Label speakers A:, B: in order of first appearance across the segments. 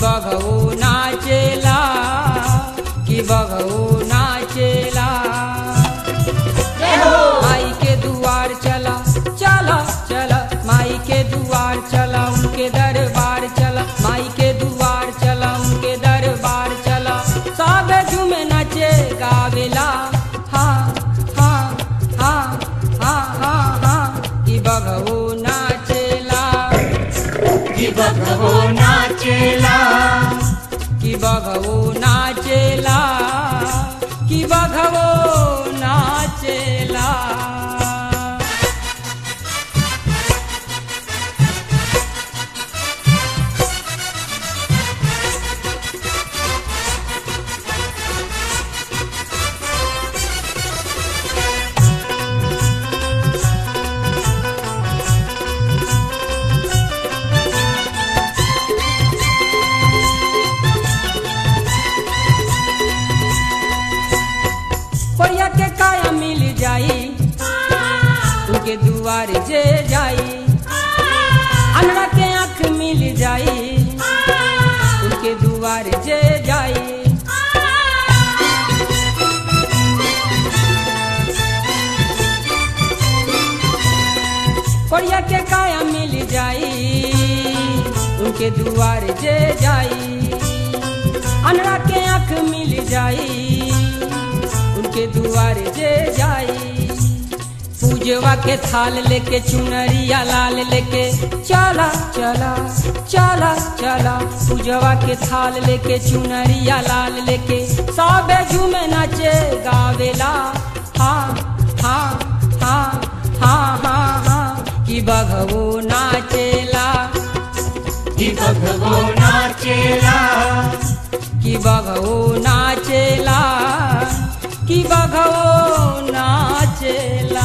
A: बघऊ नाचेला कि बघऊ नाचेला माई के दुआर चला चला चला माई के दुआर चला उनके दरबार चला माई के दुआर चला उनके दरबार चला सब झूमे नाचे गावेला हाँ हाँ हाँ हाँ हाँ हाँ कि बघऊ नाचेला
B: कि बघवो नाचेला
A: कि बघवो नाचेला कि बघवो नाचेला कोरिया के काया मिल जाई उनके दुआर जे जाई अनरा के आंख मिल जाई उनके दुआर जे जाई कोरिया के काया मिल जाई उनके दुआर जे जाई अनरा के आंख मिल जाई उनके दुआर जे जाई पूजवा के थाल लेके चुनरिया लाल लेके चला चला चला चला पूजवा के थाल लेके चुनरिया लाल लेके सबे झूमे नाचे गावेला हाँ हाँ हाँ हाँ हाँ हाँ कि बघवो नाचेला
B: कि बघवो नाचेला
A: कि बघवो नाचेला कि बघवो नाचेला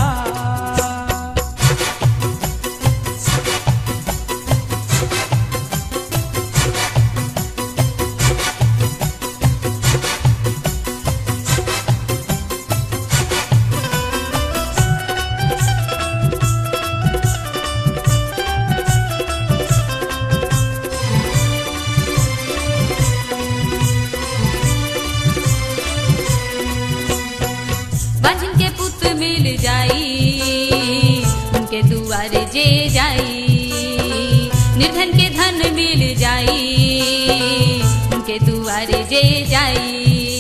C: बाजिन के पुत मिल जाई उनके दुआरे जे जाई निर्धन के धन मिल जाई उनके दुआरे जे जाई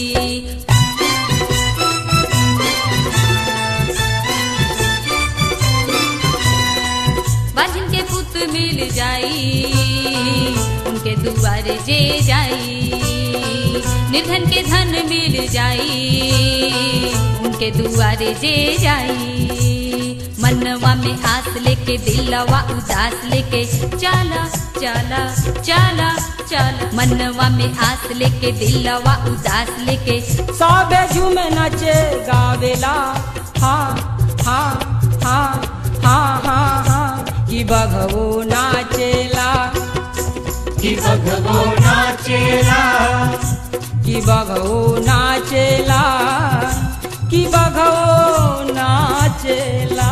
C: बाजिन के पुत मिल जाई उनके दुआरे जे जाई निर्धन के धन मिल जाई उनके दुआरे जे जाई मनवा में आस लेके दिलवा उदास लेके चला चला चला चला मनवा में आस लेके दिलवा उदास लेके
A: सबे झूमे नाचे गावेला हाँ हाँ हाँ हाँ हाँ हाँ कि बघवो नाचेला
B: कि बघवो नाचेला
A: कि बघवो नाचेला कि बघवो नाचेला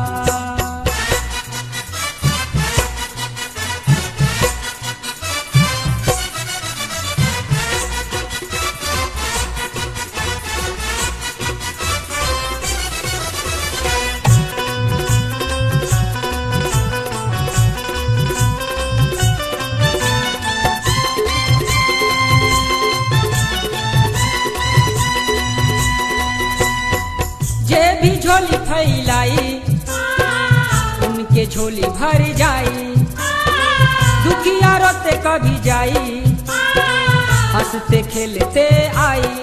A: जे भी झोली फैलाई उनके झोली भर जाई दुखिया रोते कभी जाई हंसते खेलते आई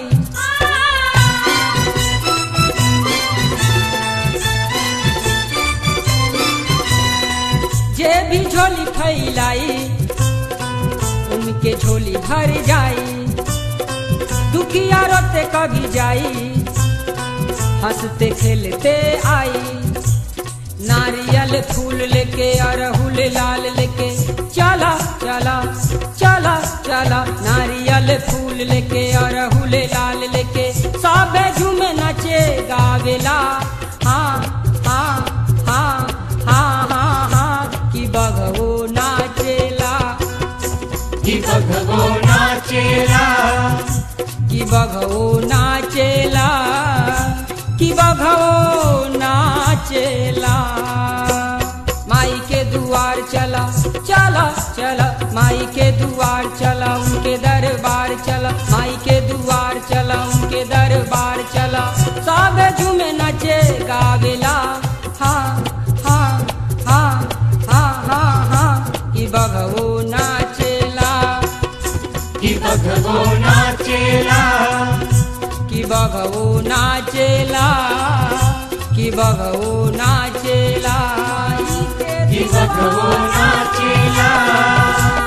A: जे भी झोली फैलाई उनके झोली भर जाई दुखिया रोते कभी जाई हंसते खेलते आई नारियल फूल लेके अरहुल लाल लेके चला चला चला चला नारियल फूल लेके अरहुल लाल लेके सबे झूमे नाचे गावेला हाँ हाँ हाँ हाँ हाँ हाँ कि बघवो नाचेला
B: कि बघवो
A: दुआर चला चला चला माई के दुआर चला उनके दरबार चला माई के दुआर चला उनके दरबार चला सब झूमे नचे गावेला हाँ हाँ हाँ हाँ हाँ हाँ कि बघवो नाचेला
B: कि बघवो नाचेला
A: कि बघवो नाचेला कि बघवो नाचेला
B: कि बघवो नाचेला